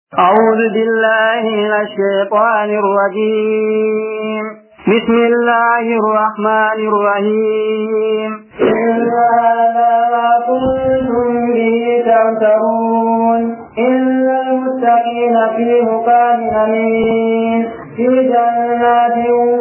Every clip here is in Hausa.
أعوذ بالله من الشيطان الرجيم بسم الله الرحمن الرحيم إلا ما كنتم به تمترون إلا المتقين في مقام أمين في جنات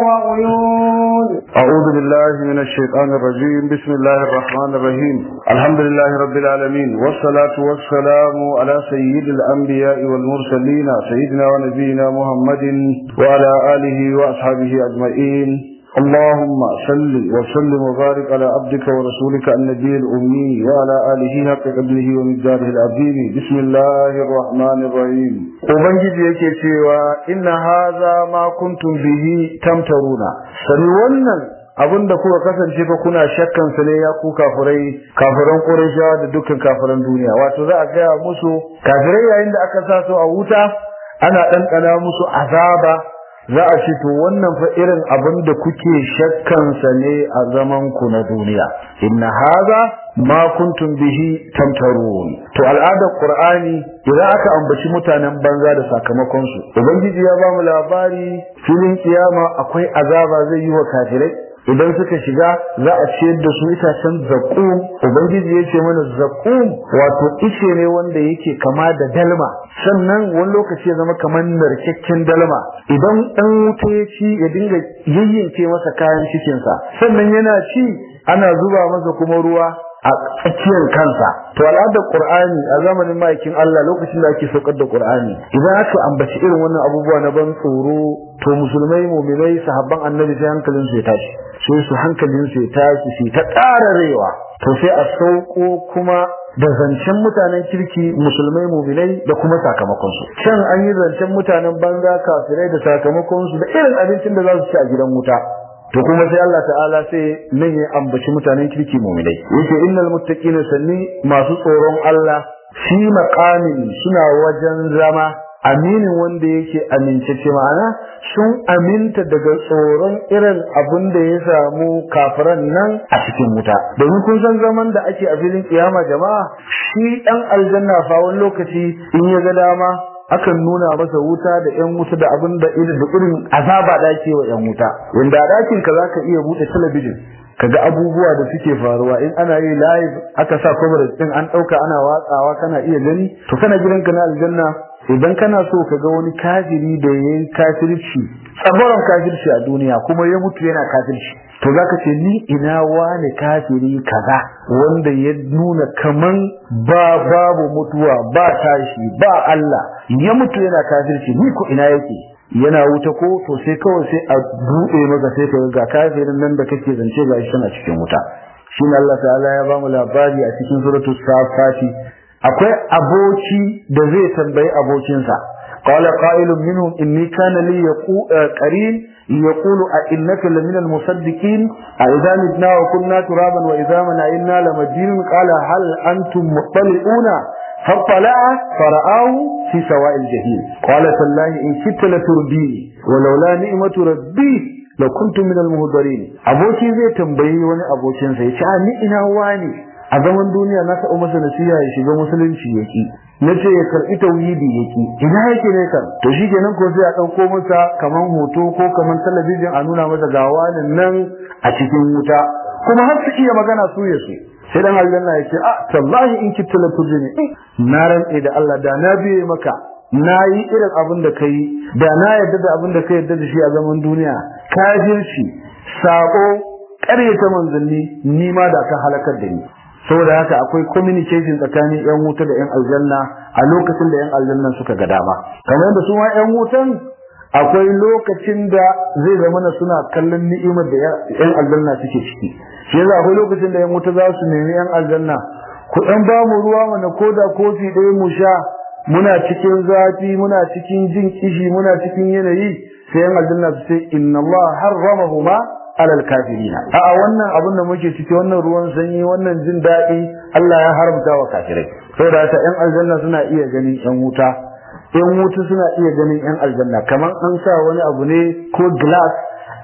وعيون أعوذ بالله من الشيطان الرجيم بسم الله الرحمن الرحيم الحمد لله رب العالمين والصلاة والسلام على سيد الأنبياء والمرسلين سيدنا ونبينا محمد وعلى آله وأصحابه أجمعين اللهم صل وسلم وبارك على عبدك ورسولك النبي الأمي وعلى آله حق قدره ومقداره العظيم بسم الله الرحمن الرحيم Ubangiji yake cewa inna haza ma kuntum bihi tamtaruna sani wannan abin da kuka kasance fa kuna shakkan sa ne ya ku kafirai kafiran Qurayshawa da dukkan kafiran duniya wato za a gaya musu kafirai yayin da aka sa su a wuta ana ɗanɗana musu azaba za a ce to wannan fa irin abin da kuke shakkansa ne a zaman ku na duniya inna haza ma kuntum bihi tamtarun to al'adar qur'ani idan aka ambaci mutanen banza da sakamakon su ubangiji ya ba mu labari filin kiyama akwai azaba zai yi wa kafirai idan suka shiga za a ciyar da su itacen zakum ubangiji ya ce mana zakum wato ice ne wanda yake kama da dalma sannan wani lokaci ya zama kamar narkakken dalma idan ɗan wuta ya ci ya dinga yayyanke masa kayan cikinsa sannan yana ci ana zuba masa kuma ruwa a tsakiyar kansa to al'adar qur'ani a zamanin ma'aikin Allah lokacin da ake saukar da qur'ani idan aka ambaci irin wannan abubuwa na ban tsoro to musulmai mu'minai sahabban annabi sai hankalin su ya tashi sai su hankalin su ya tashi su ta ƙararewa to sai a sauko kuma da zancen mutanen kirki musulmai mu'minai da kuma sakamakon su can an yi zancen mutanen banza kafirai da sakamakon su da irin abincin da za su ci a gidan wuta to kuma sai Allah ta'ala sai nan ya ambaci mutanen kirki mu'minai yake innal muttaqina sanni masu tsoron Allah fi maqamin suna wajen zama aminin wanda yake amincece ma'ana sun aminta daga tsoron irin abin da ya samu kafiran nan a cikin wuta domin kun san zaman da ake a filin kiyama jama'a shi dan aljanna fa wani lokaci in ya ga dama akan nuna masa wuta da yan wuta da abin da irin azaba da ake wa yan wuta wanda a dakin ka zaka iya bude talabijin kaga abubuwa da suke faruwa in ana yi live aka sa coverage din an dauka ana watsawa kana iya gani to kana gidanka na aljanna idan kana so ka ga wani kafiri da yayi kafirci tsabaron kafirci a duniya kuma ya mutu yana kafirci to zaka ce ni ina wani kafiri kaza wanda ya nuna kaman ba babu mutuwa ba tashi ba Allah ya mutu yana kafirci ni ko ina yake yana wuta ko to sai kawai sai a buɗe maka sai ka ga kafirin nan da kake zance ga shi a cikin wuta shine Allah ta'ala ya bamu labari a cikin suratul safati akwai aboki da zai tambayi abokinsa qala qa'ilun minhum inni kana li qarin يقول أئنك لمن المصدقين أئذا متنا وكنا ترابا وإذا منعنا لمدين قال هل أنتم مطلعون فاطلع فرآه في سواء الجحيم قال تالله إن كدت لترديني ولولا نعمة ربي لو كنت من المهدرين أبوكي زي تنبيه وني أبوكي زي شعني إنا واني a zaman duniya na taɓa masa nasiha ya shiga musulunci yaki na ce ya karɓi tauhidi yaki ina yake ne kan to shi kenan ko sai a ɗauko masa kaman hoto ko kaman talabijin a nuna masa ga wani nan a cikin wuta kuma har su iya magana su ya su sai dan aljanna ya ce a tallahi in kitta la turjini na rantse da Allah da na biye maka na yi irin abin da kai da na yarda da abin da ka yarda da shi a zaman duniya kafirci sako ƙaryata manzanni ni ma da ka halakar da ni saboda haka akwai communication tsakanin yan wuta da yan aljanna a lokacin da yan aljanna suka ga dama kamar yadda su ma yan wutan akwai lokacin da zai zama na suna kallon ni'imar da yan aljanna suke ciki shi yasa akwai lokacin da yan wuta za su nemi yan aljanna ku dan ba mu ruwa mana koda kofi ɗaya mu sha muna cikin zafi muna cikin jin kishi muna cikin yanayi sai yan aljanna su ce inna Allah harramahuma alal kafirina a'a wannan abin da muke ciki wannan ruwan sanyi wannan jin daɗi Allah ya haramta wa kafirai saboda haka yan aljanna suna iya ganin yan wuta yan wuta suna iya ganin yan aljanna kamar an sa wani abu ne ko glass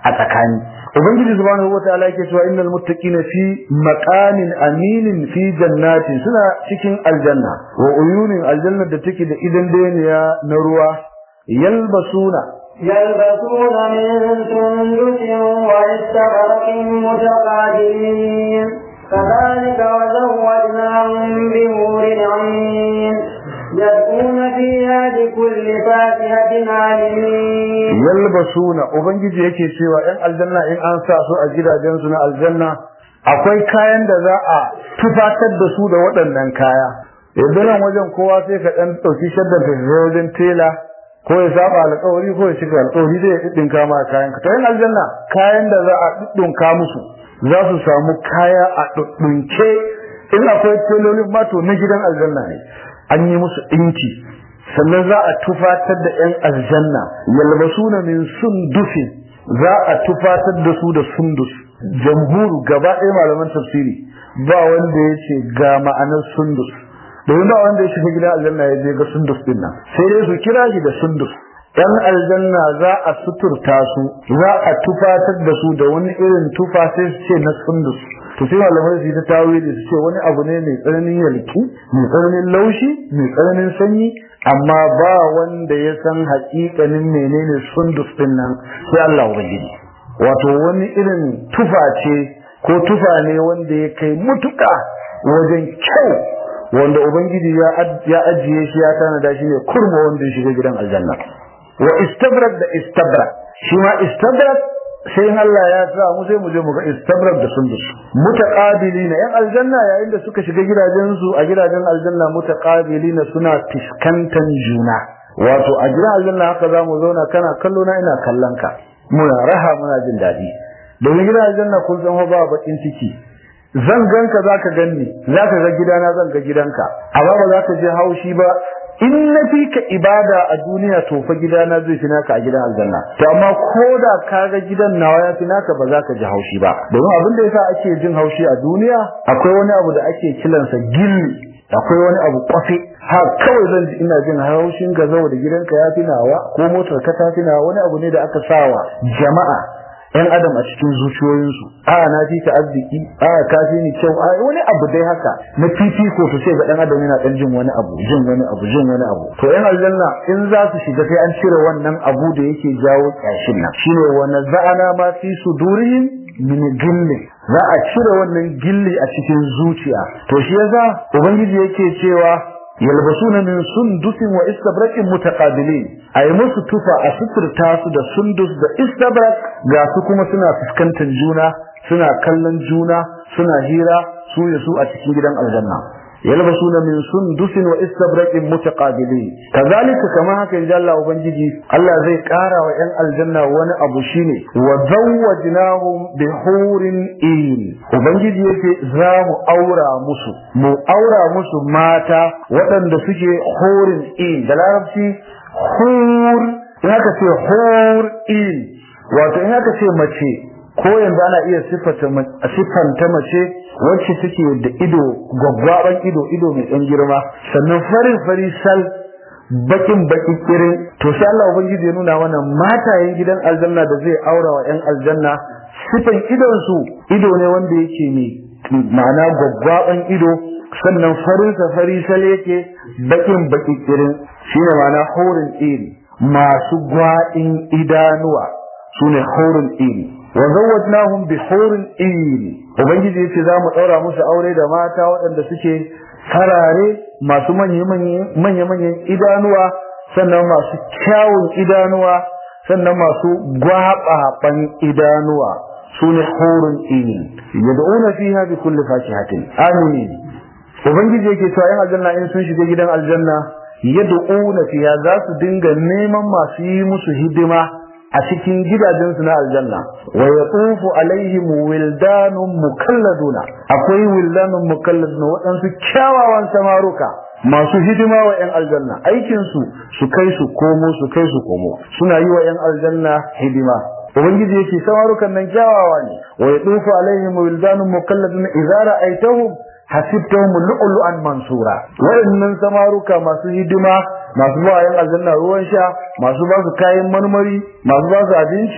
a tsakani ubangiji subhanahu wataala yake cewa innal muttaqina fi maqamin aminin fi jannatin suna cikin aljanna wa uyunin aljanna da take da idan daniya na ruwa yalbasuna يلبسون من سندس واستبرق متقابلين كذلك وزوجناهم بنور عين يدعون فيها بكل فاكهة عليم yalbasuna ubangiji yake cewa yan aljanna in an sa su a gidajen su na aljanna akwai kayan da za a tufatar da su da waɗannan kaya yanzu nan wajen kowa sai ka ɗan ɗauki shaddan ka je wajen tela ko ya saba alƙawari ko ya cika alƙawari zai ɗinka ma kayan ka to yan aljanna kayan da za a ɗinka musu za su samu kaya a ɗinke in akwai telolin ma to na gidan aljanna ne an yi musu ɗinki sannan za a tufatar da 'yan aljanna yalbasuna min sundusi za a tufatar da su da sundus jamhuru gaba ɗaya malaman tafsiri ba wanda ya ce ga ma'anar sundus domin ba wanda ya shiga gidan aljanna ya je ga sundus din nan sai dai su kira shi da sundus yan aljanna za a suturta su za a tufatar da su da wani irin tufa sai su ce na sundus to sai malamai su yi ta tawili su ce wani abu ne mai tsananin yalki mai tsananin laushi mai tsananin sanyi amma ba wanda ya san haƙiƙanin menene sundus din nan sai Allah ubangiji wato wani irin tufa ce ko tufa ne wanda ya kai mutuka wajen kyau wanda ubangiji ya ajiye shi ya tanada shi ne kurma wanda ya shiga gidan aljanna wa istabrak da istabrak shi ma istabrak sai Allah ya sa mu sai mu je mu ga istabrak da sundus mutaqabilina yan aljanna yayin da suka shiga gidajen su a gidajen aljanna mutaqabilina suna fiskantan juna wato a gidan aljanna haka za mu zauna kana kallo na ina kallon ka muna raha muna jin daɗi domin gidan aljanna kun san ba bakin ciki zan ganka zaka ganni zaka ga gidana zan ga gidanka amma ba za ka je haushi ba in na fi ka ibada a duniya to fa gidana zai fi naka a gidan aljanna to amma ko da ka ga gidan nawa ya fi naka ba za ka ji haushi ba domin abin da yasa ake jin haushi a duniya akwai wani abu da ake kiransa gilli akwai wani abu kwafe ha kawai zan ji ina jin haushin ga da gidanka ya fi nawa ko motar ka ta fi nawa wani abu ne da aka sawa jama'a yan adam a cikin zuciyoyinsu a na fi ka arziki a ka fi ni kyau a wani abu dai haka na fifiko to sai ga dan adam yana dan jin wani abu jin wani abu jin wani abu to yan aljanna in za su shiga sai an cire wannan abu da yake jawo kyashin nan shine wa naza'ana ma fi sudurihim min gilli za a cire wannan gilli a cikin zuciya to shi yasa ubangiji yake cewa yalbasuna min sundusin wa istabrakin mutaqabilin ay musu tufa a suturta su da sundus da istabrak ga su kuma suna fuskantar juna suna kallon juna suna hira su ya su a cikin gidan aljanna yalbasuna min sundusin wa istabrakin mutaqabilin kazalika kama haka inda Allah ubangiji Allah zai kara wa yan aljanna wani abu shine wa zawwajnahum bi hurin in ubangiji yake za mu aura musu mu aura musu mata waɗanda suke hurin in da larabci hur in aka ce hur in wato in aka ce mace ko yanzu ana iya siffanta mace wacce take da ido gwaggwaban ido ido mai ɗan girma sannan farin fari sal bakin baki kirin to sai Allah ubangiji ya nuna mana matayen gidan aljanna da zai aura wa ƴan aljanna sifan idon su ido ne wanda yake mai ma'ana gwaggwaban ido sannan farin sa fari sal yake bakin baki kirin shine ma'ana horin iri masu gwaɗin idanuwa sune horin iri wa zawwajnahum bi hurin iri ubangiji yace za mu daura musu aure da mata waɗanda suke farare masu manya-manyan idanuwa sannan masu kyawun idanuwa sannan masu gwaɓaɓan idanuwa su ne horin iri yad'una fiha bi kulli fakihatin amin ubangiji yake cewa yan aljanna in sun shiga gidan aljanna yad'una fiha za su dinga neman masu yi musu hidima a cikin gidajensu na aljanna wa yatufu alaihim wildanun mukalladuna akwai wildanun mukalladuna waɗansu kyawawan samaruka masu hidima wa 'yan aljanna aikinsu su kai su komo su kai su komo suna yi wa 'yan aljanna hidima ubangiji yake samarukan nan kyawawa ne wa yatufu alaihim wildanun mukalladuna idza ra'aytahum hasibtahum lu'lu'an mansura waɗannan samaruka masu hidima masu ba yan aljanna ruwan sha masu ba su kayan marmari masu ba su abinci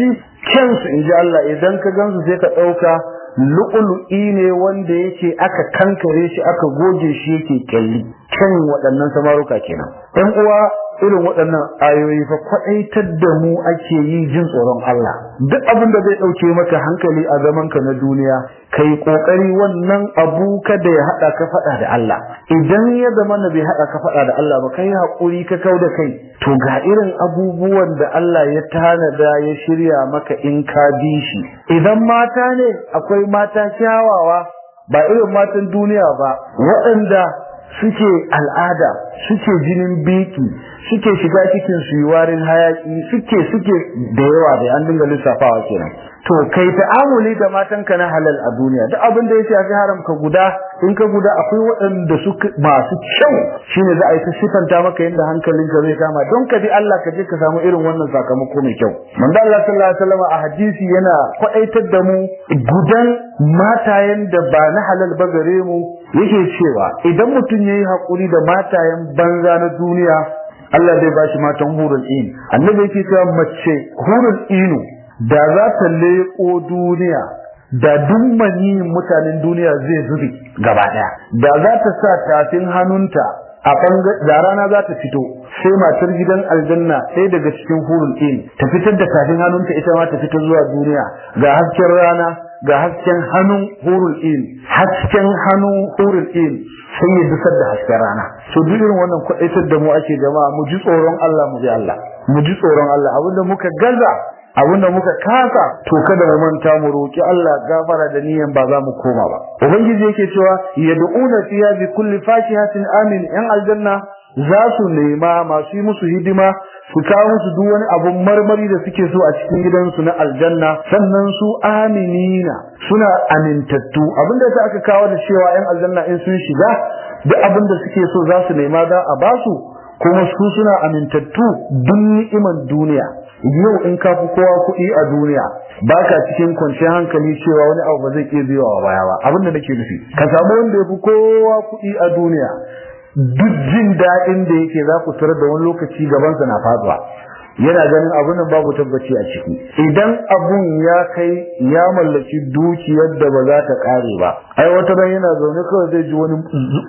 kyansu in ji Allah idan ka gansu sai ka ɗauka lu'ulu'i ne wanda yake aka kankare shi aka goge shi yake kyalli kyan waɗannan samaruka kenan ɗan uwa irin waɗannan ayoyi fa kwaɗaitar da mu ake yi jin tsoron Allah duk abin da zai ɗauke maka hankali a zaman ka na duniya kai ƙoƙari wannan abu kada ya haɗa ka faɗa da Allah idan ya zama na bai haɗa ka faɗa da Allah ba kai haƙuri ka kau da kai to ga irin abubuwan da Allah ya tanada ya shirya maka in ka bi shi idan mata ne akwai mata kyawawa ba irin matan duniya ba waɗanda suke al'ada suke jinin biki suke shiga cikin su warin hayaki suke suke da yawa da an dinga lissafawa kenan to kai ta'amuli da matanka na halal a duniya duk abin da ya shafi haram ka guda in ka guda akwai waɗanda su masu kyau shine za a yi ta sifanta maka yadda hankalinka zai kama don ka bi Allah ka je ka samu irin wannan sakamako mai kyau manzo Allah sallallahu alaihi wasallam a hadisi yana kwaɗaitar da mu gudan matayen da ba na halal ba gare mu yake cewa idan mutum yayi hakuri da matayen banza na duniya Allah zai bashi matan hurul in annabi yake cewa mace hurul inu da za ta leƙo duniya da dummani mutanen duniya zai zube gaba daya da za ta sa tafin hannunta a da rana za ta fito sai matar gidan aljanna sai daga cikin hurul in ta fitar da tafin hannunta ita ma ta fito zuwa duniya ga hasken rana ga hasken hannun hurul in hasken hannun hurul in sai ya dusar da hasken rana so duk irin wannan kwaɗaitar da mu ake jama'a mu ji tsoron Allah mu bi Allah mu ji tsoron Allah abinda muka gaza abinda muka kasa to kada mu manta mu roki Allah gafara da niyan ba za mu koma ba ubangiji yake cewa yad'una fiha bi kulli fakihatin amin yan aljanna za su nema masu yi musu hidima su kawo musu duk wani abun marmari da suke so a cikin gidansu na aljanna sannan su aminina suna amintattu abinda ta aka kawo da cewa yan aljanna in sun shiga duk abin da suke so za su nema za a basu kuma su suna amintattu duk ni'iman duniya yau in ka fi kowa kuɗi a duniya ba ka cikin kwanciyar hankali cewa wani abu ba zai iya biyo wa baya ba abin da nake nufi ka samu wanda ya fi kowa kuɗi a duniya duk jin daɗin da yake za ku tarar da wani lokaci gabansa na faduwa yana ganin abun nan babu tabbaci a ciki idan abun ya kai ya mallaki dukiyar da ba za ta kare ba ai wata ran yana zaune kawai zai ji wani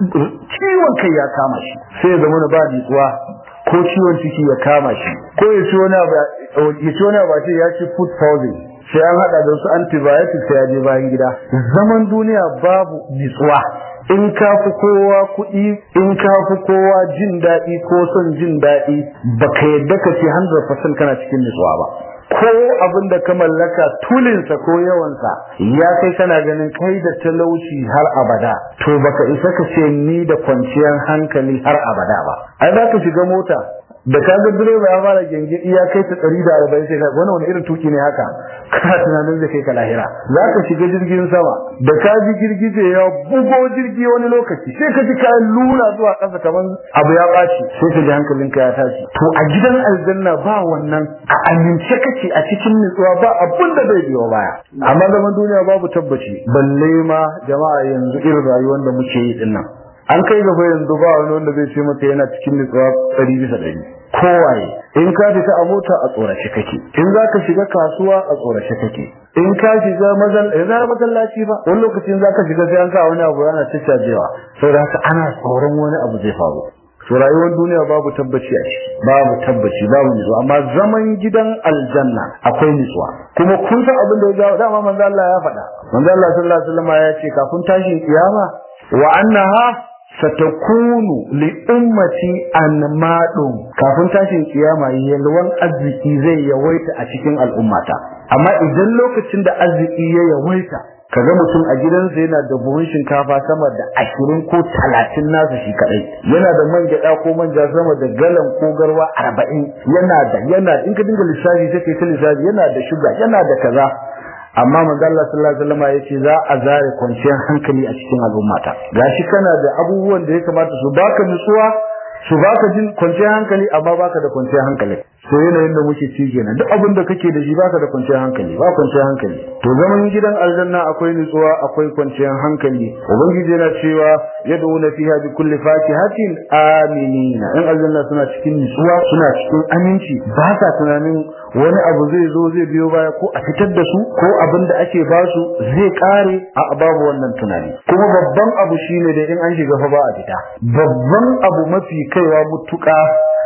ciwon kai ya kama shi sai ya zama ba jitsuwa ko ciwon ciki ya kama shi ko ya ci wani abu ya ci wani abu ce ya ci food poisoning sai an hada da su antibiotics sai ya je bayan gida zaman duniya babu jitsuwa in ka fi kowa kuɗi in ka fi kowa jin daɗi ko son jin daɗi baka yadda ka ce 100% kana cikin nutsuwa ba ko abin da ka mallaka tulinsa ko yawansa ya kai kana ganin kai da talauci har abada to baka isa ka ce ni da kwanciyar hankali har abada ba ai za ka shiga mota da ka ga direba ya fara gengedi ya kai ta ɗari da arba'in sai ka wani wani irin tuki ne haka kana tunanin zai kai ka lahira za ka shiga jirgin sama da ka ji girgije ya bugo jirgi wani lokaci sai ka ji kayan luna zuwa ƙasa kamar abu ya ɓaci sai ka ji hankalinka ya tashi to a gidan aljanna ba wannan a amince kake a cikin nutsuwa ba abun da zai biyo baya amma zaman duniya babu tabbaci balle ma jama'a yanzu irin rayuwar da muke yi dinnan an kai gaba yanzu ba wani wanda zai ce maka yana cikin nutsuwa ɗari bisa ɗari kowaye in ka fita a mota a tsorace kake in za ka shiga kasuwa a tsorace kake in ka shiga masallaci ba wani lokacin za ka shiga sai an sa wani abu yana ciccajewa saboda haka ana tsoron wani abu zai faru to rayuwar duniya babu tabbaci a ciki babu tabbaci babu nutsuwa amma zaman gidan aljanna akwai nutsuwa kuma kun san abin da ya jawo dama manzo Allah ya faɗa manzo Allah sallallahu alaihi wasallam ya ce kafin tashin kiyama wa annaha satakunu li ummati anmadun kafin tashin kiyama yalwan arziki zai yawaita a cikin al'ummata amma idan lokacin da arziki ya yawaita kaga mutum a gidansa yana da buhun shinkafa sama da ashirin ko talatin nasa shi kadai yana da man gyada ko manja sama da galan ko garwa arba'in yana da yana in ka dinga lissafi sai kai ta lissafi yana da shuga yana da kaza amma manzo Allah sallallahu alaihi wasallam yace za a zare kwanciyar hankali a cikin al'ummata gashi kana da abubuwan da ya kamata su baka nutsuwa su baka jin kwanciyar hankali amma baka da kwanciyar hankali so yanayin da muke ci kenan duk abin da kake da shi baka da kwanciyar hankali ba kwanciyar hankali to zaman gidan aljanna akwai nutsuwa akwai kwanciyar hankali ubangiji yana cewa yad'una fiha bi kulli fakihatin aminina in aljanna suna cikin nutsuwa suna cikin aminci ba sa tunanin wani abu zai zo zai biyo baya ko a fitar da su ko abin da ake ba su zai kare a babu wannan tunani kuma babban abu shine da in an shiga fa ba a fita babban abu mafi kaiwa mutuka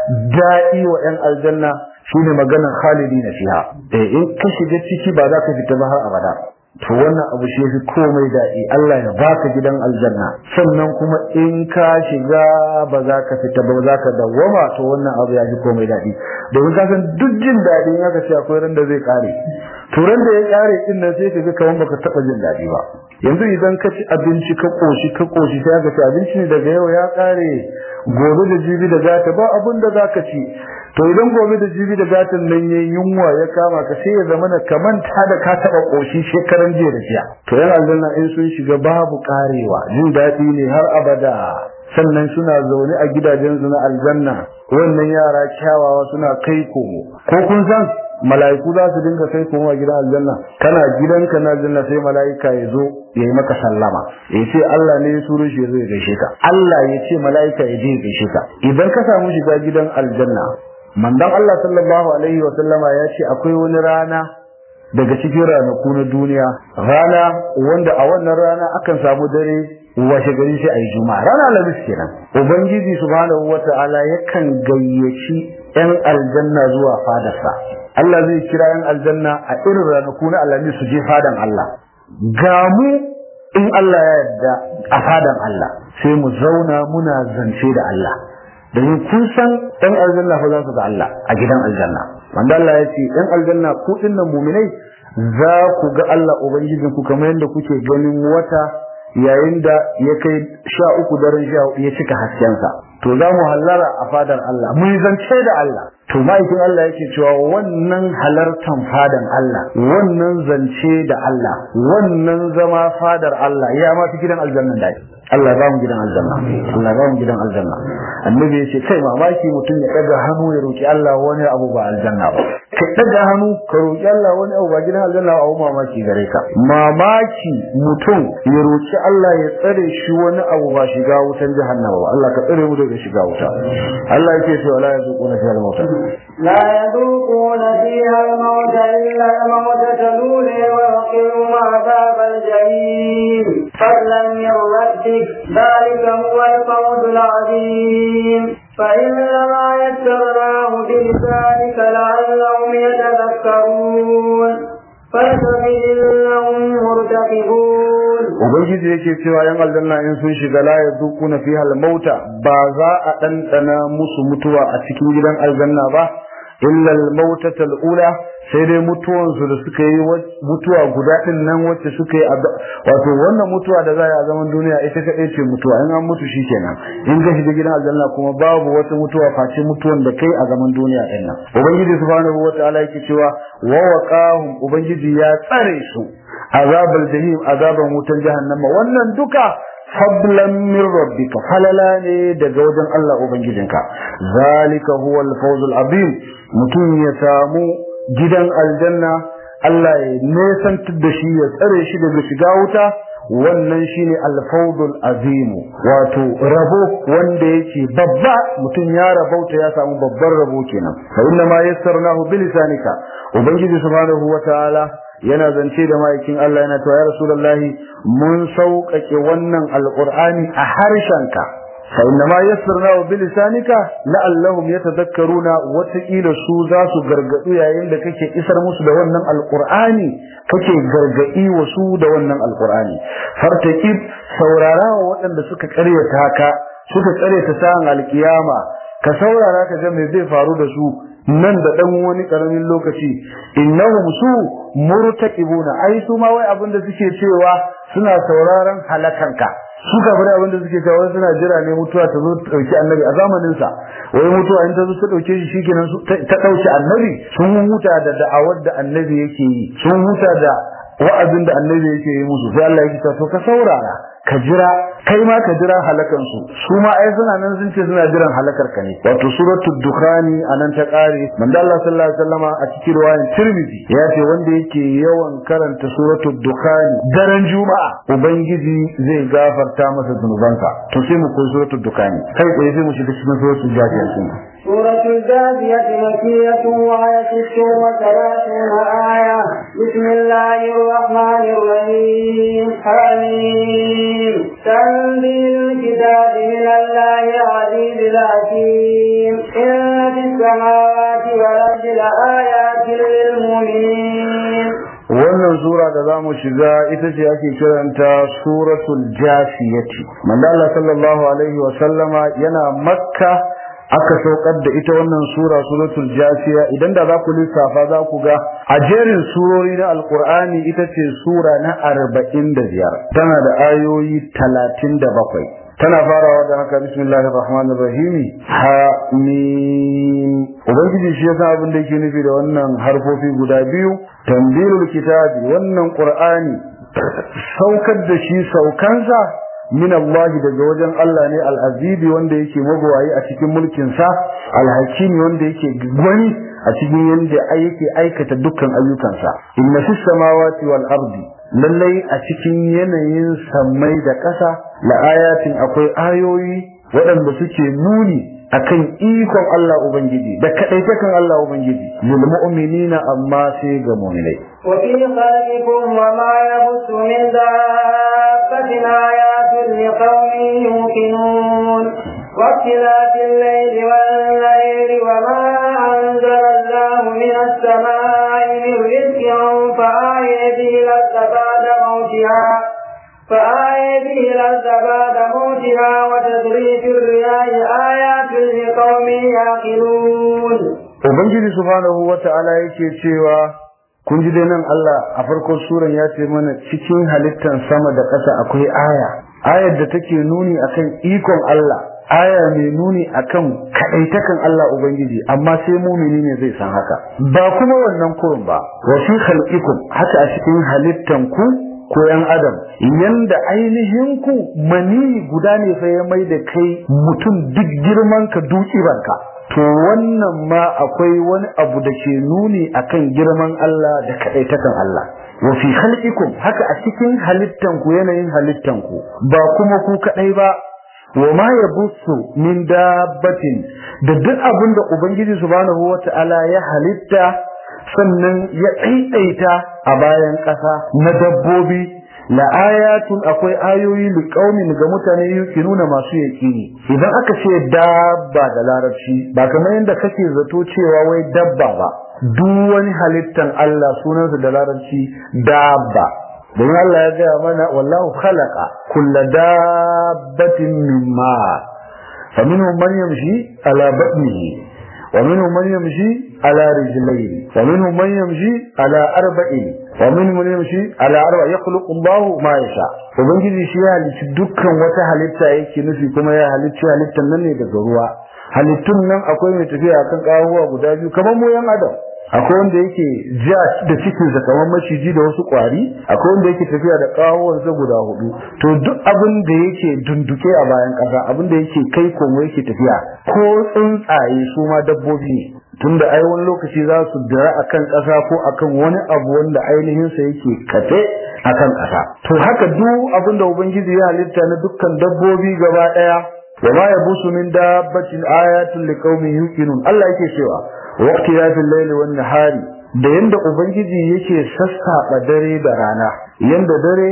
da'i wa yan aljanna shine maganar khalidi na fiha eh in ka shiga ciki ba za ka fita ba har abada to wannan abu shi fi komai daɗi Allah ya baka gidan aljanna sannan kuma in ka shiga ba za ka fita ba za ka dawwama to wannan abu ya fi komai daɗi domin ka san duk jin daɗi in aka ce akwai ran da zai kare to ran da ya kare din nan sai ka ga kaman baka taɓa jin daɗi ba yanzu idan ka ci abinci ka koshi ka koshi sai ka ci abinci ne daga yau ya kare gobe da jibi da gata ba abin da za ka ci to idan gobe da jibi da gatan nan yayin yunwa ya kama ka sai ya zama ka manta da ka taba koshi shekaran jiya da jiya to yan aljanna in sun shiga babu karewa jin daɗi ne har abada sannan suna zaune a gidajen su na aljanna wannan yara kyawawa suna kai komo ko kun san mala'iku za su dinga kai komo a gidan aljanna kana gidanka na aljanna sai mala'ika ya zo ya yi maka sallama ya ce Allah ne ya turo shi ya zo ya gaishe ka Allah ya ce mala'ika ya je ya gaishe ka idan ka samu shiga gidan aljanna manzon Allah sallallahu alaihi wa sallama ya ce akwai wani rana daga cikin ranaku na duniya rana wanda a wannan rana akan samu dare washe gari sai ayi juma'a rana alhamis kenan ubangiji subhanahu wata'ala yakan gayyaci yan aljanna zuwa fadarsa Allah zai kira yan aljanna a irin ranaku na alhamis su je fadan Allah ga mu in Allah ya yarda a fadan Allah sai mu zauna muna zance da Allah domin kun san ɗan aljanna fa za su ga Allah a gidan aljanna wanda Allah ya ce ɗan aljanna ku dinnan muminai za ku ga Allah ubangijin ku kamar yadda kuke ganin wata yayin da ya kai sha uku daren sha ya cika haskensa to za mu hallara a fadar Allah mu zance da Allah to ma'aikin Allah yake cewa wannan halartan fadan Allah wannan zance da Allah wannan zama fadar Allah ya ma fi gidan aljanna da Allah ba mu gidan aljanna Allah ba mu gidan aljanna annabi ya ce kai mamaki mutum ya daga hannu ya roki Allah wani abu ba aljanna ba ka daga hannu ka roki Allah wani abu ba gidan aljanna ba abu mamaki gare ka mamaki mutum ya roki Allah ya tsare shi wani abu ba shiga wutan jahannama ba Allah ka tsare mu daga shiga wuta Allah yake cewa la yazuquna fiha al-mauta لا يذوقون فيها الموت إلا الموتة الأولى ويقيم عذاب الجحيم فضلا من ربك ذلك هو الفوز العظيم فإنما يسرناه بلسانك لعلهم يتذكرون فارتقبهم مرتقبون ubangiji yake cewa yan aljanna in sun shiga la yazuquna fiha al-mauta ba za a dandana musu mutuwa a cikin gidan aljanna ba illa al-mautata al-ula sai dai mutuwan su da suka yi mutuwa guda din nan wacce suka yi wato wannan mutuwa da za a zaman duniya ita kadai ce mutuwa in an mutu shikenan in ka shiga gidan aljanna kuma babu wata mutuwa face mutuwan da kai a zaman duniya din nan ubangiji subhanahu wataala yake cewa wa waqahum ubangiji ya tsare su azabal jahim azaban wutan jahannama wannan duka fadlan min rabbika falala ne daga wajen Allah ubangijinka zalika huwa al-fawzul azim mutum ya samu gidan aljanna Allah ya nesantar da shi ya tsare shi daga shiga wuta wannan shine al-fawzul azim wato rabo wanda yake babba mutum ya rabauta ya samu babban rabo kenan fa inna ma yassarnahu bilisanika ubangiji subhanahu wataala yana zance da ma'aikin Allah yana cewa ya Rasulullahi mun sauƙaƙe wannan alƙur'ani a harshenka fa inna ma yassarna bi lisanika la'allahum yatadhakkaruna wataƙila su za su gargaɗu yayin da kake isar musu da wannan alƙur'ani kake gargaɗi wa su da wannan alƙur'ani fartaqib saurara wa waɗanda suka ƙaryata ka suka ƙaryata sa'an alƙiyama ka saurara ka ga me zai faru da su nan da dan wani karamin lokaci innahum su murtaqibuna ai su ma wai abinda suke cewa suna sauraron halakanka su kafin abinda suke cewa suna jira ne mutuwa ta zo ta dauki annabi a zamanin sa wai mutuwa in ta zo ta dauke shi shikenan ta dauki annabi sun huta da da'awar da annabi yake yi sun huta da wa'azin da annabi yake yi musu sai Allah ya ce to ka saurara ka jira kai ma ka jira halakan su su ma ai suna nan sun ce suna jiran halakar ka ne wato suratul dukhani anan ta kare manzo Allah sallallahu alaihi wasallama a cikin riwayar Tirmidhi ya ce wanda yake yawan karanta suratul dukhani daren juma'a ubangiji zai gafarta masa zunubansa to sai mu koyi suratul dukhani kai tsaye sai mu shiga cikin suratul jafiyah سورة الجاثية مكية وهي ست وثلاثون آية بسم الله الرحمن الرحيم حميم تنزيل الكتاب من الله العزيز الحكيم إن في السماوات والأرض لآيات للمؤمنين wannan sura da za mu shiga ita ce ake kiranta suratul jasiyati manzo Allah sallallahu alaihi wa sallama yana makka aka saukar da ita wannan sura suratul jasiya idan da za ku lissafa za ku ga a jerin surori na alkur'ani ita ce sura na arba'in da biyar tana da ayoyi talatin da bakwai tana farawa da haka bismillahir rahmanir rahim ha mim ubangiji shi yasa abin da yake nufi da wannan harfofi guda biyu tanzilul kitabi wannan qur'ani saukar da shi saukansa min Allah daga wajen Allah ne al-azizi wanda yake magwayi a cikin mulkin sa al-hakimi wanda yake gwani a cikin yanda yake aikata dukkan ayyukansa inna fis samawati wal ardi lallai a cikin yanayin sammai da ƙasa la ayatin akwai ayoyi waɗanda suke nuni akan ikon Allah Ubangiji da kaɗaitakan Allah Ubangiji lil mu'minina amma sai ga mu'minai وفي خلقكم وما يبث من دابة آيات لقوم يوقنون واختلاف الليل والليل وما أنزل الله من السماء من رزق فآية به الأرض بعد موتها فآية به الأرض بعد موتها وتدريج الرياح آيات لقوم يعقلون Ubangiji subhanahu wa ta'ala yake cewa kun ji dai nan Allah a farkon suran ya ce mana cikin halittan sama da ƙasa akwai aya ayar da take nuni akan ikon Allah aya mai nuni akan kaɗaitakan Allah Ubangiji amma sai mumini ne zai san haka ba kuma wannan kurun ba wa fi khalqikum haka a cikin halittan ku ko yan adam yanda ainihin ku mani guda ne fa ya mai da kai mutum duk girman ka duki banka to wannan ma akwai wani abu da ke nuni akan girman Allah da kaɗaitakan Allah wa fi khalqikum haka a cikin halittan ku yanayin halittan ku ba kuma ku kaɗai ba wa ma yabussu min dabbatin da duk abin da ubangiji subhanahu wata'ala ya halitta sannan ya ɗaiɗaita a bayan ƙasa na dabbobi la ayatun akwai ayoyi li qaumin ga mutane nuna masu yaqini idan aka ce dabba da larabci ba kamar yadda kake zato cewa wai dabba ba duk wani halittan Allah sunansa da larabci dabba don Allah ya gaya mana wallahu khalaqa kulla dabbatin mimma faminhum man yamshi ala batnihi ومنهم من يمشي على رجلين ومنهم من يمشي على أربع ومنهم من يمشي على أربع يخلق الله ما يشاء ubangiji shi ya halicci dukkan wata halitta yake nufi kuma ya halicci halittan nan ne daga ruwa halittun nan akwai mai tafiya akan ƙahuwa guda biyu kamar mu yan adam akwai wanda yake ja da cikinsa kamar maciji da wasu ƙwari akwai wanda yake tafiya da ƙahuwansa guda hudu to duk abin da yake dunduke a bayan ƙasa abin da yake kai komo yake tafiya ko tsuntsaye su ma dabbobi ne tunda ai wani lokaci za su dira akan ƙasa ko akan wani abu wanda ainihin sa yake kafe akan ƙasa to haka duk abin da ubangiji ya halitta na dukkan dabbobi gaba ɗaya wa ma yabusu min dabbatin ayatun liqaumin yuqinun Allah yake cewa waqti yafil layli wan nahari da yanda ubangiji yake sassaɓa dare da rana yanda dare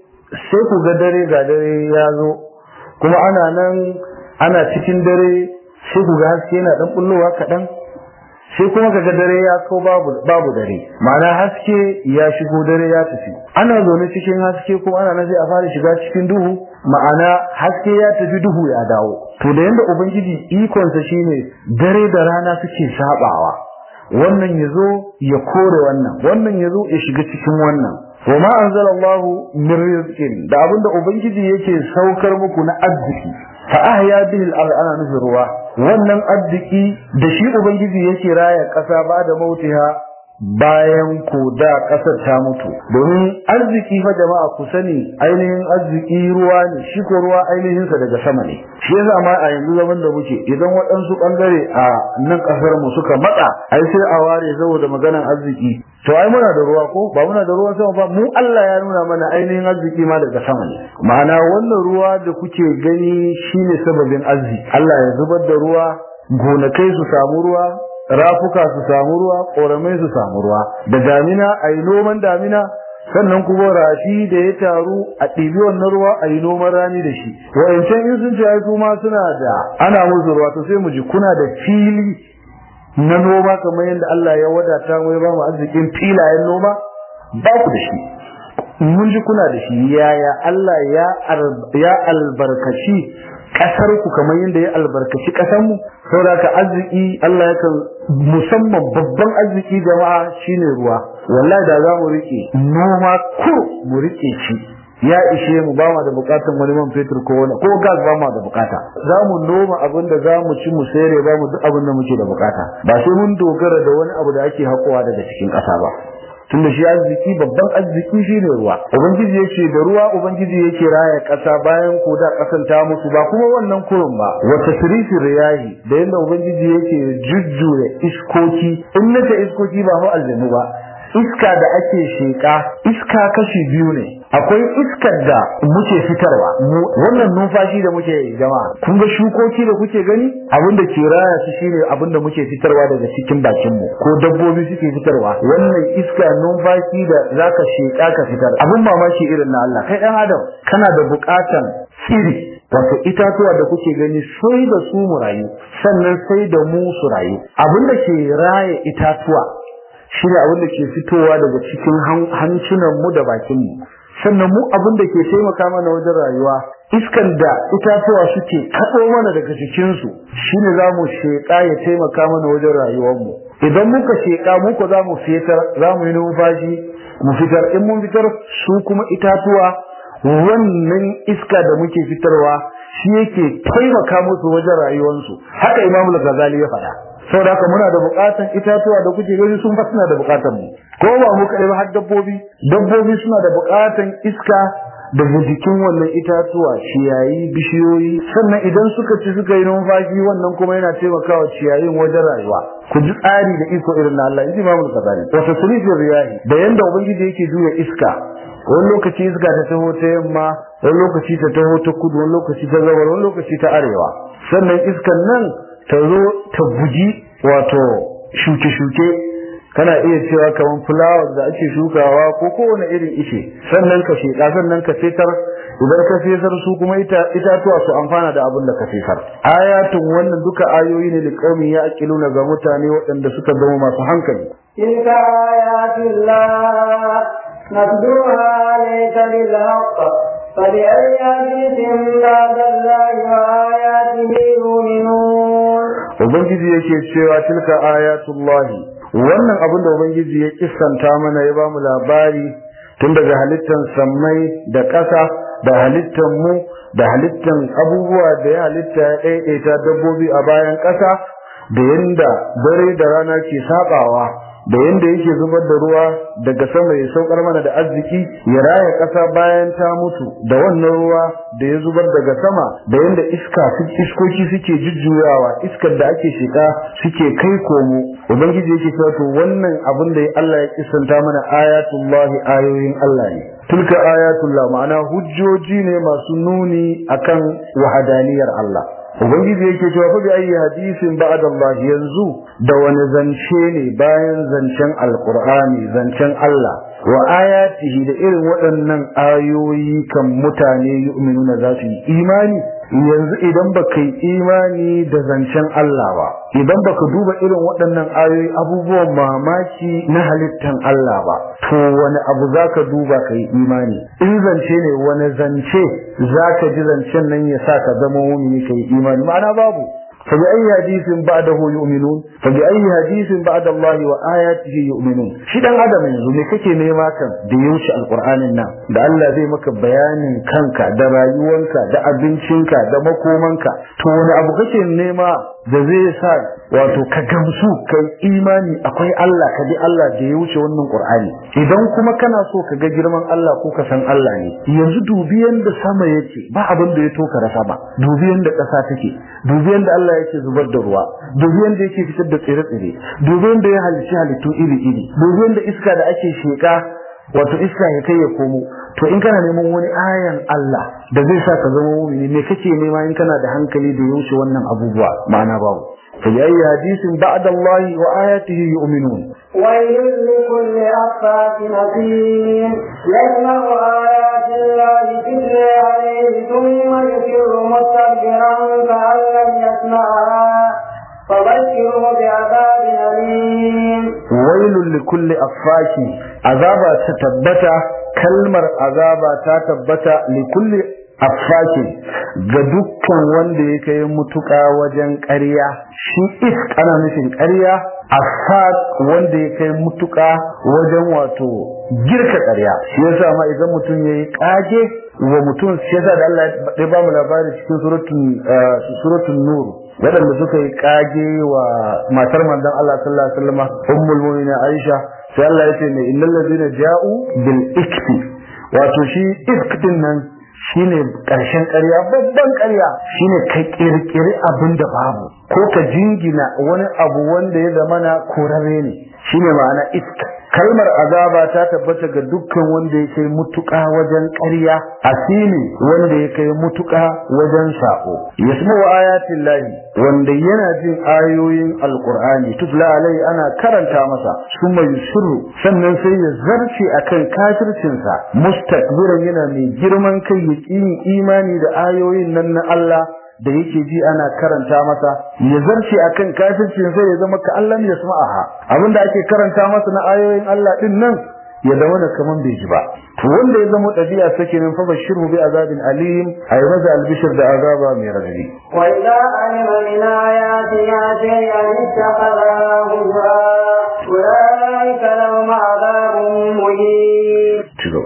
sai ku ga dare ga dare ya zo kuma ana nan ana cikin dare sai ku ga haske yana dan bullowa kaɗan sai kuma kaga dare ya kau babu babu dare ma'ana haske ya shigo dare ya tafi ana zaune cikin haske kuma ana nan sai a fara shiga cikin duhu ma'ana haske ya tafi duhu ya dawo to da yanda ubangiji ikonsa shine dare da rana suke sabawa wannan yazo ya kore wannan wannan yazo ya shiga cikin wannan wa ma anzalallahu min rizqin da abinda ubangiji yake saukar muku na arziki fa ahya bihi al ana nufin ruwa wannan arziki da shi ubangiji yake raya kasa ba da mautiha bayan ko da ƙasar ta mutu domin arziki fa jama'a ku sani ainihin arziki ruwa ne shi ko ruwa ainihin sa daga sama ne shi yasa ma a yanzu zaman da muke idan waɗansu ɓangare a nan ƙasar mu suka matsa ai sai a ware saboda maganan arziki to ai muna da ruwa ko ba muna da ruwan sama ba mu Allah ya nuna mana ainihin arziki ma daga sama ne ma'ana wannan ruwa da kuke gani shine sababin arziki Allah ya zubar da ruwa gonakai su samu ruwa rafuka su samu ruwa ƙoramai su samu ruwa da damina a yi noman damina sannan kuma rafi da ya taru a ɗibi wannan ruwa a yi noman rani da shi wa'ancan in sun ce ai su ma suna da ana musu ruwa to sai mu ji kuna da fili na noma kamar yadda Allah ya wadata mu ya ba mu arzikin filayen noma ba ku da shi mun ji kuna da shi yaya Allah ya ya albarkaci kasar ku kamar yadda ya albarkaci kasar mu saboda ka arziki Allah ya kan musamman babban arziki jama'a shine ruwa wallahi da za mu rike noma ko mu rike shi ya ishe mu ba mu da bukatun wani man fetur ko wani ko gas ba mu da bukata za mu noma abin da za mu ci mu sayar ba mu duk abin da muke da bukata ba sai mun dogara da wani abu da ake hakowa daga cikin ƙasa ba tunda shi arziki babban arziki shine ruwa ubangiji yake da ruwa ubangiji yake raya ƙasa bayan ko da ƙasan ta musu ba kuma wannan kurun ba wa tasrifi riyahi da yanda ubangiji yake jujjuya iskoki in nace iskoki ba ho aljanu ba iska da ake sheƙa iska kashi biyu ne akwai iskar da muke fitarwa wannan numfashi da muke jama'a kun ga shukoki da kuke gani abin da ke raya su shine abin da muke fitarwa daga cikin bakin mu ko dabbobi suke fitarwa wannan iska numfashi da zaka sheƙa ka fitar abin mamaki irin na Allah kai dan adam kana da buƙatan tsiri wato itatuwa da kuke gani sai da su mu rayu sannan sai da mu su rayu abin da ke raya itatuwa shi ne abin da ke fitowa daga cikin hancunan mu da bakin mu sannan mu abin da ke taimaka mana wajen rayuwa iskan da itatuwa suke kaɗo mana daga cikinsu shine za mu sheƙa ya taimaka mana wajen rayuwarmu idan muka sheƙa muka za mu fitar za mu yi numfashi mu fitar in mun fitar su kuma itatuwa wannan iska da muke fitarwa shi yake taimaka musu wajen rayuwarsu haka imamu ghazali ya faɗa saboda haka muna da bukatan itatuwa da kuke gani sun fa suna da bukatan mu ko ba mu kai ba har dabbobi dabbobi suna da bukatan iska daga jikin wannan itatuwa ciyayi bishiyoyi sannan idan suka ci suka yi numfashi wannan kuma yana taimakawa ciyayin wajen rayuwa ku ji tsari da iko irin na Allah inji Imam Al-Ghazali wa tasrifir riyahi da yanda ubangiji yake juya iska wani lokaci iska ta taho ta yamma wani lokaci ta taho ta kudu wani lokaci ta gabar wani lokaci ta arewa sannan iskan nan ta zo ta buji wato shuke-shuke kana iya cewa kamar fulawar da ake shukawa ko kowane irin ishe sannan ka sheƙa sannan ka fetar idan ka fesar su kuma itatuwa su amfana da abin da ka fesar ayatun wannan duka ayoyi ne liqaumin ya aqiluna ga mutane waɗanda suka zama masu hankali تلك آيات الله نتلوها عليك بالحق فبأي حديث بعد الله وآياته يؤمنون ubangiji yake cewa tilka ayatullahi wannan abin da ubangiji ya kissanta mana ya bamu labari tun daga halittan sammai da ƙasa da halittan mu da halittan abubuwa da ya halitta ya ɗaiɗaita dabbobi a bayan ƙasa da yanda dare da rana ke sabawa da yanda yake zubar da ruwa daga sama ya saukar mana da arziki ya raya ƙasa bayan ta mutu da wannan ruwa da ya zubar daga sama da yanda iska iskoki suke jujjuyawa iskar da ake shiga suke kai komo ubangiji yake cewa to wannan abin da Allah ya kisanta mana ayatullahi ayoyin Allah ne tilka ayatullah ma'ana hujjoji ne masu nuni akan wahadaniyar Allah ubangiji yake cewa fa bi ayi hadisin ba'da Allah yanzu da wani zance ne bayan zancen alqur'ani zancen Allah wa ayatihi da irin waɗannan ayoyi kan mutane yu'minuna za su yi imani yanzu idan baka yi imani da zancen Allah ba idan baka duba irin waɗannan ayoyi abubuwan mamaki na halittan Allah ba to wani abu zaka duba ka yi imani in zance ne wani zance zaka ji zancen nan ya sa ka zama mumini ka yi imani ma'ana babu فبأي حديث بعده يؤمنون فبأي حديث بعد الله وآياته يؤمنون shi dan adam yanzu me kake nema kan da ya wuce alqur'anin nan da Allah zai maka bayanin kanka da rayuwanka da abincinka da makomanka to wani abu kake nema da zai sa wato ka gamsu kai imani akwai Allah ka bi Allah da ya wuce wannan Qur'ani idan kuma kana so ka ga girman Allah ko ka san Allah ne yanzu dubi yanda sama yake ba abin da ya toka rasa ba dubi yanda ƙasa take dubi yanda Allah yake zubar da ruwa dubi yanda yake fitar da tsire-tsire dubi yanda ya halicci halittu iri-iri dubi yanda iska da ake sheka wato iska ya kai ya komo to in kana neman wani ayan Allah da zai sa ka zama mu'mini me kake nema in kana da hankali da ya wuce wannan abubuwa ma'ana babu فبأي حديث بعد الله وآياته يؤمنون ويل لكل أفاك نسيم يسمع آيات الله تتلى عليه ثم يسر مستكبرا كأن لم يسمعها فبشره بعذاب أليم ويل لكل أفاك عذاب تتبت كلمة عذاب تتبت لكل affakin ga dukkan wanda ya kai mutuka wajen ƙarya shi isk ana nufin ƙarya affak wanda ya kai mutuka wajen wato girka ƙarya shi yasa ma idan mutum ya yi ƙage wa mutum shi yasa da Allah ya ba mu labari cikin suratun nur waɗanda suka yi ƙage wa matar manzon Allah sallallahu alaihi wasallam ummul mu'minin Aisha sai Allah ya ce ne innal ladina ja'u bil ikfi wato shi ifk din nan shine ƙarshen ƙarya babban ƙarya shine ka ƙirƙiri abin da babu ko ka jingina wani abu wanda ya zama na korare ne shine ma'ana iska kalmar azaba ta tabbata ga dukkan wanda ya kai mutuƙa wajen ƙarya asili wanda ya kai mutuƙa wajen sako yasmu ayatin lahi wanda yana jin ayoyin alqur'ani tutla alai ana karanta masa summa yusirru sannan sai ya zarce akan kafircinsa mustakbiran yana mai girman kai ya imani da ayoyin nan na Allah da yake ji ana karanta masa ya zarce akan kafircin sai ya zama ka Allah ya sama'aha abinda ake karanta masa na ayoyin Allah din nan ya zama da kaman bai ji ba to wanda ya zama dabi'a sake nan fa bashiru bi azabin alim ay maza albishir da azaba mai radadi wa idza alima min ayatina shay'an ittakhadha huzwa ulaika lahum azabun muhin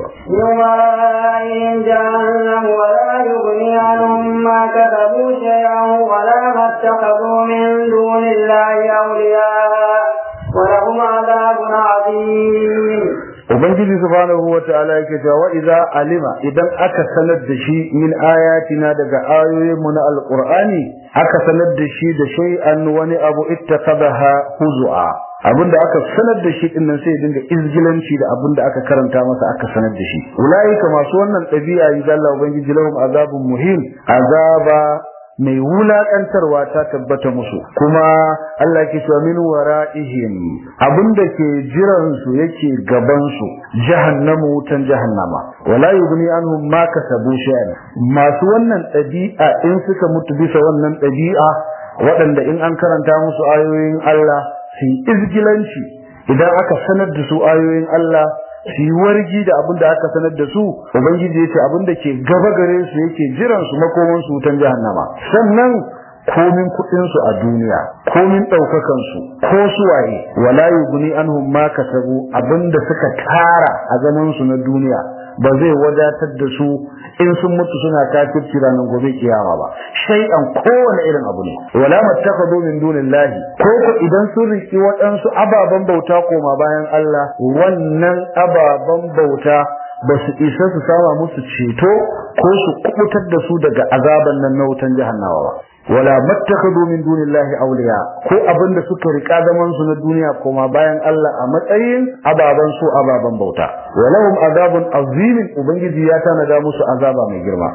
يومئذ جهنم ولا يغني عنهم ما كسبوا شيئا ولا ما اتخذوا من دون الله أولياء ولهم عذاب عظيم Ubangiji subhanahu wa ta'ala yake cewa wa idza alima idan aka sanar da shi min ayatina daga ayoyin mu na alqur'ani aka sanar da shi da shay'an wani abu ittaqadaha huzua abinda aka sanar da shi din nan sai ya dinga izgilanci da abinda aka karanta masa aka sanar da shi ulaika masu wannan dabi'a yi Allah ubangiji lahum azabun muhim azaba mai wulakantarwa ta tabbata musu kuma Allah ke cewa min wara'ihim abinda ke jiran su yake gaban su jahannamu wutan jahannama wala yughni anhum ma kasabu shay'an masu wannan dabi'a in suka mutu bisa wannan dabi'a waɗanda in an karanta musu ayoyin Allah su izgilanci idan aka sanar da su ayoyin Allah su yi wargi da abin da aka sanar da su ubangiji ya ce abin da ke gaba gare su yake jiran su makoman su wutan jahannama sannan komin kuɗin su a duniya komin ɗaukakan su ko suwaye wala yughni anhum ma kasabu abinda suka tara a zaman su na duniya ba zai wadatar da su in sun mutu suna kafirci ranar gobe kiyama ba shay'an kowane irin abu ne wala mattakhadu min dunillahi ko ko idan sun riki waɗansu ababen bauta koma bayan Allah wannan ababen bauta ba su isa su sama musu ceto ko su kubutar da su daga azaban nan na wutan jahannama ba wala mattakhadu min dunillahi awliya ko abinda suka rika zaman su na duniya koma bayan Allah a matsayin ababan su ababan bauta walahum azabun azim ubangiji ya tanada musu azaba mai girma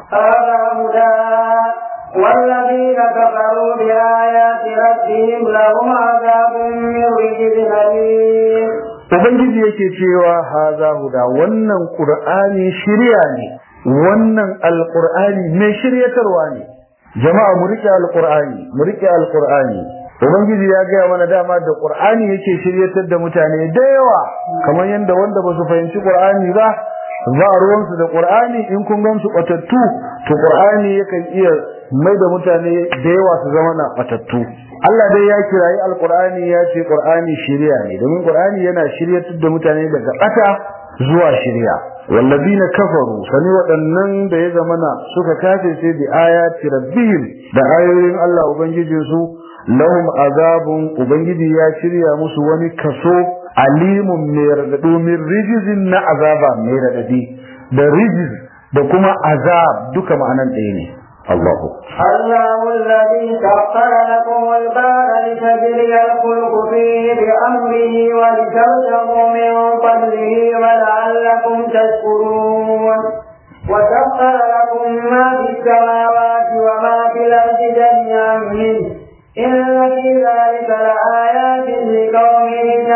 والذين كفروا بآيات ربهم لهم عذاب من رجز أليم Ubangiji yake cewa haza huda wannan Qur'ani shirya ne wannan alqur'ani mai shiryatarwa ne jama'a mu rike alqur'ani mu rike alqur'ani ubangiji ya gaya mana dama da qur'ani yake shiryatar da mutane da yawa kamar yanda wanda ba su fahimci qur'ani ba za a ruwansu da qur'ani in kun gan su batattu to qur'ani yakan iya mai da mutane da yawa su zama na batattu Allah dai ya kirayi alqur'ani ya ce qur'ani shiriya ne domin qur'ani yana shiryatar da mutane daga bata zuwa shiriya wallazina kafaru sani waɗannan da ya zamana suka kafe sai da ayati rabbihim da ayoyin Allah ubangijin su lahum azabun ubangiji ya shirya musu wani kaso alimun mai radado min rijizin na azaba mai radadi da rijiz da kuma azab duka ma'anan ɗaya ne Allahu الله الذي سخر لكم البحر لتجري الفلك فيه بأمره ولتبتغوا من فضله ولعلكم تشكرون وسخر لكم ما في السماوات وما في الأرض جميعا منه إن في ذلك لآيات لقوم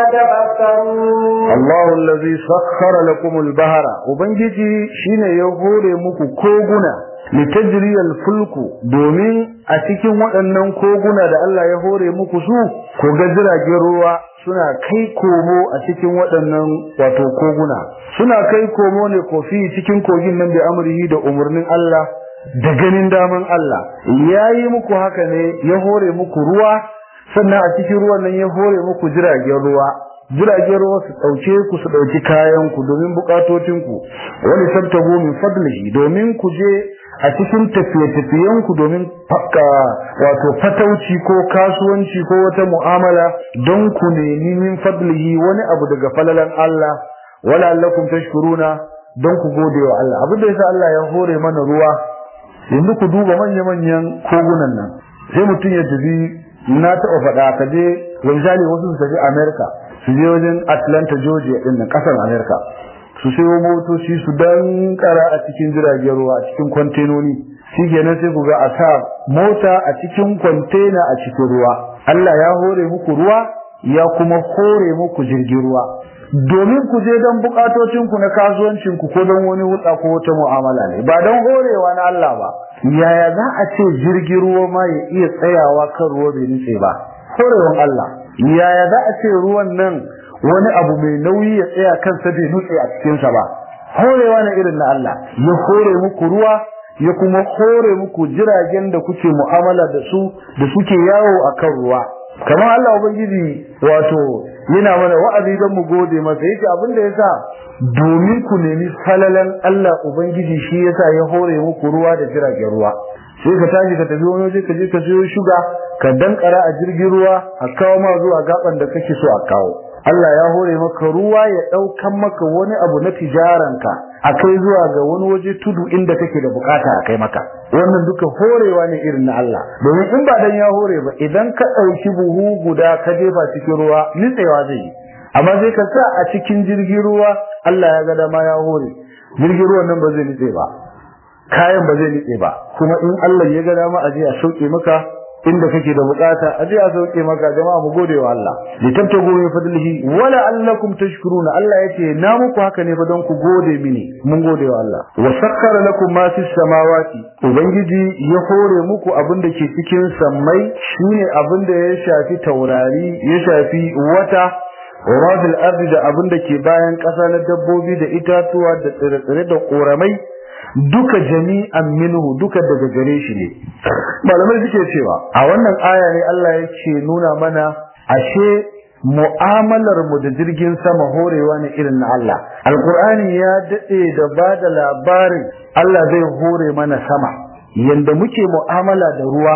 يتفكرون Allahu allazi sakhkhara lakum al-bahra ubangiji shine ya hore muku koguna litajri al-fulku domin a cikin waɗannan koguna da Allah ya hore muku su ko ga jiragen ruwa suna kai komo a cikin waɗannan wato koguna suna kai komo ne kofi cikin kogin nan da amrihi da umarnin Allah da ganin daman Allah yayi muku haka ne ya hore muku ruwa sannan a cikin ruwan nan ya hore muku jiragen ruwa jiragen ruwa su ɗauke ku su ɗauki kayan ku domin bukatocin ku wani sabtabu min fadlihi domin ku je a cikin tafiye-tafiyen ku domin fakka wato fatauci ko kasuwanci ko wata mu'amala don ku nemi min fadlihi wani abu daga falalan Allah wala allakum tashkuruna don ku gode wa Allah abin da yasa Allah ya hore mana ruwa yanzu ku duba manya-manyan kogunan nan sai mutum ya tafi na taɓa faɗa ka je misali wasu su tafi America su je wajen Atlanta Georgia din nan kasar America su sayo motoci su dankara a cikin jiragen ruwa a cikin kwantenoni shi kenan sai ku ga a sa mota a cikin kwantena a cikin ruwa Allah ya hore muku ruwa ya kuma hore muku jirgin ruwa domin ku je don bukatocin ku na kasuwancin ku ko don wani hulɗa ko wata mu'amala ne ba don horewa na Allah ba yaya za a ce jirgin ruwa ma ya iya tsayawa kan ruwa bai nutse ba horewan Allah yaya za a ce ruwan nan wani abu mai nauyi ya tsaya kansa bai nutse a cikinsa ba horewa na irin na Allah ya hore muku ruwa ya kuma hore muku jiragen da kuke mu'amala da su da suke yawo a kan ruwa kamar Allah ubangiji wato yana mana wa'azi don mu gode masa yake abin da yasa domin ku nemi falalan Allah ubangiji shi yasa ya hore muku ruwa da jiragen ruwa sai ka tashi ka tafi wani waje ka je ka siyo shuga ka dankara a jirgin ruwa a kawo ma zuwa gaban da kake so a kawo Allah ya hore maka ruwa ya daukan maka wani abu na tijaranka a kai zuwa ga wani waje tudu inda kake da bukata a kai maka wannan duka horewa ne irin na Allah domin in ba dan ya hore ba idan ka dauki buhu guda ka jefa cikin ruwa nitsewa zai yi amma sai ka sa a cikin jirgin ruwa Allah ya ga dama ya hore jirgin ruwan nan ba zai nitse ba kayan ba zai nitse ba kuma in Allah ya ga dama a je a sauke maka inda kake da bukata a je a sauke maka jama'a mu gode wa Allah li tabtagu min fadlihi wala allakum tashkuruna Allah yace na muku haka ne fa don ku gode mini mun gode wa Allah wa sakkara lakum ma fis samawati ubangiji ya hore muku abin da ke cikin sammai shine abin da ya shafi taurari ya shafi wata wa ma fil ardi da abin da ke bayan ƙasa na dabbobi da itatuwa da tsire-tsire da ƙoramai duka jami'an minhu duka daga gare shi ne malamai suke cewa a wannan aya ne Allah yake nuna mana ashe mu'amalar mu da jirgin sama horewa ne irin na Allah alqur'ani ya dade da bada labarin Allah zai hore mana sama yanda muke mu'amala da ruwa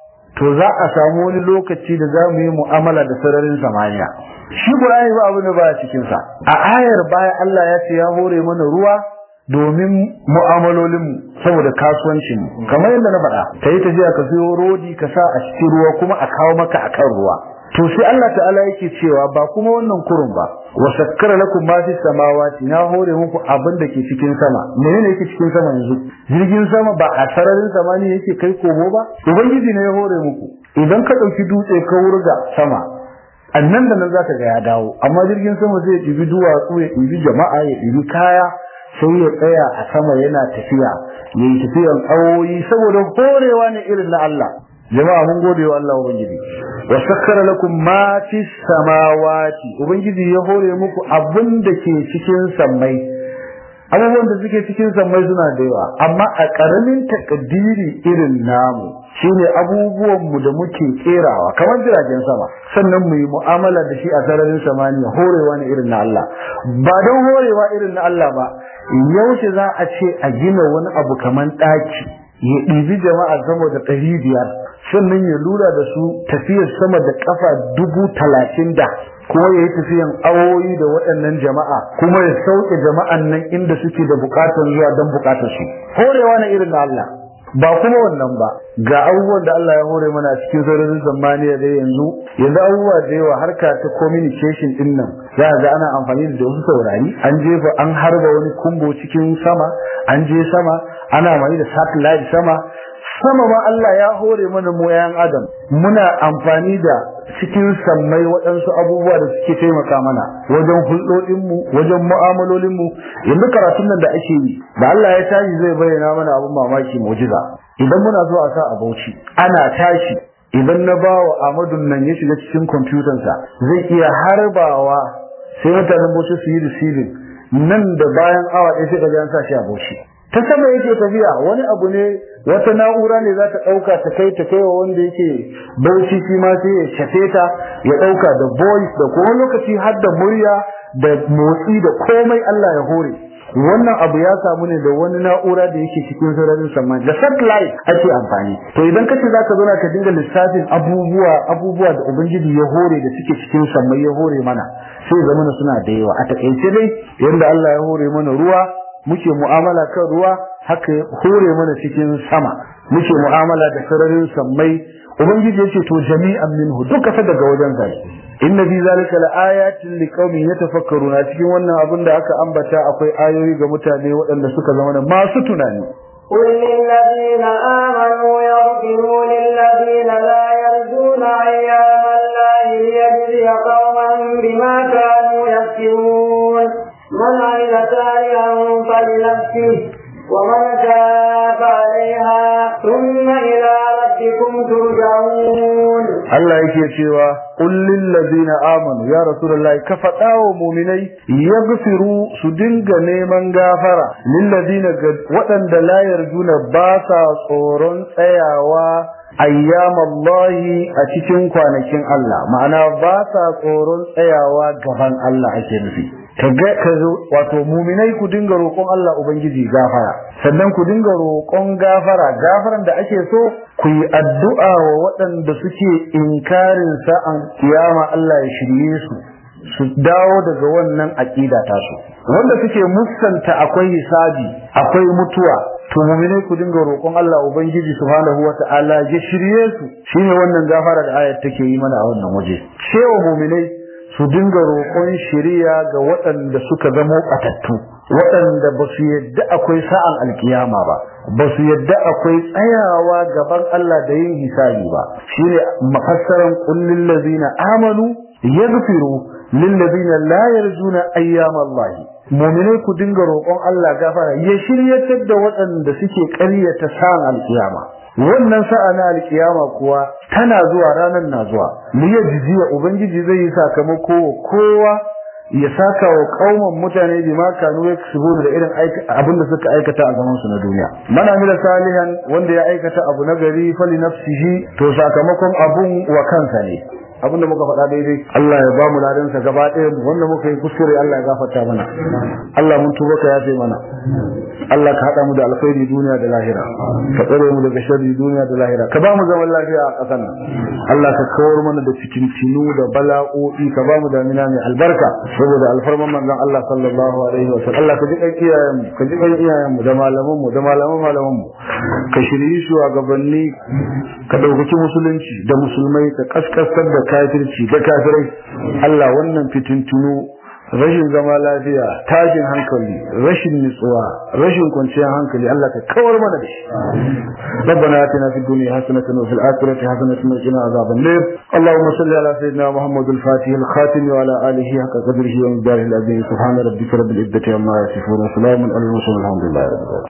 to za a samu wani lokaci da za mu yi mu'amala da sararin samaniya shi qur'ani ba abu ne ba cikin sa a ayar baya Allah ya ce ya hore mana ruwa domin mu'amalolinmu saboda kasuwancinmu kamar yadda na faɗa ka yi tafiya ka siyo rodi ka sa a cikin ruwa kuma a kawo maka a kan ruwa to sai Allah ta'ala yake cewa ba kuma wannan kurun ba wa sakkara lakum ma fi samawati na hore muku abin da ke cikin sama menene yake cikin sama yanzu jirgin sama ba a sararin samani yake kai komo ba ubangiji ne ya hore muku idan ka ɗauki dutse ka wurga sama annan da nan zaka ga ya dawo amma jirgin sama zai ɗibi duwatsu ya ɗibi jama'a ya ɗibi kaya sai ya tsaya a sama yana tafiya ya yi tafiyan awoyi saboda horewa ne irin na Allah jama'a mun gode wa Allah ubangiji wa sakkara lakum ma fi samawati ubangiji ya hore muku abin da ke cikin sammai abubuwan da suke cikin sammai suna da yawa amma a ƙaramin takaddiri irin namu shine abubuwan mu da muke kerawa kamar jiragen sama sannan mu yi mu'amala da shi a sararin samaniya horewa ne irin na Allah ba don horewa irin na Allah ba yaushe za a ce a gina wani abu kamar ɗaki ya ɗibi jama'a sama da ɗari biyar sannan ya lura da su tafiyar sama da kafa dubu talatin da kuma ya yi tafiyan awoyi da waɗannan jama'a kuma ya sauke jama'an nan inda suke da bukatar zuwa don bukatar su horewa na irin na Allah ba kuma wannan ba ga abubuwan da Allah ya hore mana a cikin sararin zamaniya da yanzu yanzu abubuwa da yawa harka ta communication din nan za ga ana amfani da wasu saurari an jefa an harba wani kumbo cikin sama an je sama ana amfani da satellite sama sama ma Allah ya hore mana mu yayan adam muna amfani da cikin sammai waɗansu abubuwa da suke taimaka mana wajen hulɗoɗinmu wajen mu'amalolinmu yanzu karatun nan da ake yi da Allah ya tashi zai bayyana mana abin mamaki mu'jiza idan muna so a sa a bauchi ana tashi idan na ba wa Ahmadu nan ya shiga cikin kwamfutansa zai iya harbawa sai mutanen bauchi su yi receiving nan da bayan awa ɗaya sai ka an sa shi a bauchi ta sama yake tafiya wani abu ne wata na'ura ne za ta ɗauka ta kai ta kai wa wanda yake bauchi shi ma sai ya shafe ta ya ɗauka da voice da kuma lokaci har da murya da motsi da komai Allah ya hore wannan abu ya samu ne da wani na'ura da yake cikin sararin sama da satellite ake amfani to idan kace zaka zo ka dinga lissafin abubuwa abubuwa da ubangiji ya hore da suke cikin sammai ya hore mana sai zamana suna da yawa a takaice dai yanda Allah ya hore mana ruwa muke mu'amala kan ruwa haka hore mana cikin sama muke mu'amala da sararin sammai ubangiji yace to jami'an minhu duka fa daga wajen zai inna fi zalika laayatin liqaumin yatafakkaruna cikin wannan abin da aka ambata akwai ayoyi ga mutane waɗanda suka zama masu tunani قل للذين آمنوا يغفروا للذين لا يرجون أيام الله ليجزي قوما بما كانوا يكسبون من عمل صالحا فلنفسه ومن تاب عليها ثم إلى ربكم ترجعون Allah yake cewa qul lil ladina amanu ya rasulullahi ka faɗa wa mu'minai yaghfiru su dinga neman gafara lil ladina waɗanda la yarjuna ba sa tsoron tsayawa ayyamallahi a cikin kwanakin Allah ma'ana ba sa tsoron tsayawa gaban Allah ake nufi kaga ka zo wato muminai ku dinga roƙon Allah ubangiji gafara sannan ku dinga roƙon gafara gafaran da ake so ku yi addu'a wa waɗanda suke inkarin sa'an kiyama Allah ya shirye su su dawo daga wannan aqida ta su wanda suke musanta akwai hisabi akwai mutuwa to muminai ku dinga roƙon Allah ubangiji subhanahu wata'ala ya shirye su shine wannan gafara da ayat take yi mana a wannan waje cewa muminai su dinga roƙon shiriya ga waɗanda suka zamo ɓatattu waɗanda ba su yadda akwai sa'an alkiyama ba ba su yadda akwai tsayawa gaban Allah da yin hisabi ba shine mafassaran kullin lazina amanu yaghfiru lil ladina la yarjuna ayyam Allah mu'minai ku dinga roƙon Allah gafara ya shiryatar da waɗanda suke ƙaryata sa'an alkiyama wannan sa'a na alkiyama kuwa tana zuwa ranar na zuwa liya jiziya ubangiji zai yi sakamako wa kowa ya saka wa kauman mutane bi ma kanu yaksubu da irin abin da suka aikata a zaman su na duniya mana mila salihan wanda ya aikata abu na gari fali nafsihi to sakamakon abun wa kansa ne abinda muka faɗa daidai Allah ya ba mu ladansa gaba ɗaya mu wanda muka yi kuskure Allah ya gafarta mana Allah mun tuba ka yafe mana Allah ka haɗa mu da alkhairi duniya da lahira ka tsare mu daga sharri duniya da lahira ka ba mu zaman lafiya a ƙasar nan Allah ka kawar mana da fitintinu da bala'o'i ka ba mu damina mai albarka saboda alfarman manzon Allah sallallahu alaihi wa sallam Allah ka ji kan iyayen mu ka ji kan iyayen mu da malaman mu da malaman malaman mu ka shirye shugabanni ka ɗaukaki musulunci da musulmai ka kaskasar da kafirci da kafirai Allah wannan fitintunu rashin zama lafiya tashin hankali rashin nutsuwa rashin kwanciyar hankali Allah ka kawar mana da shi ربنا آتنا في الدنيا حسنة وفي الآخرة حسنة وقنا عذاب النار اللهم صل على سيدنا محمد الفاتح الخاتم وعلى آله حق قدره ومقداره العظيم سبحان ربك رب العزة عما يصفون وسلام على المرسلين الحمد لله رب العالمين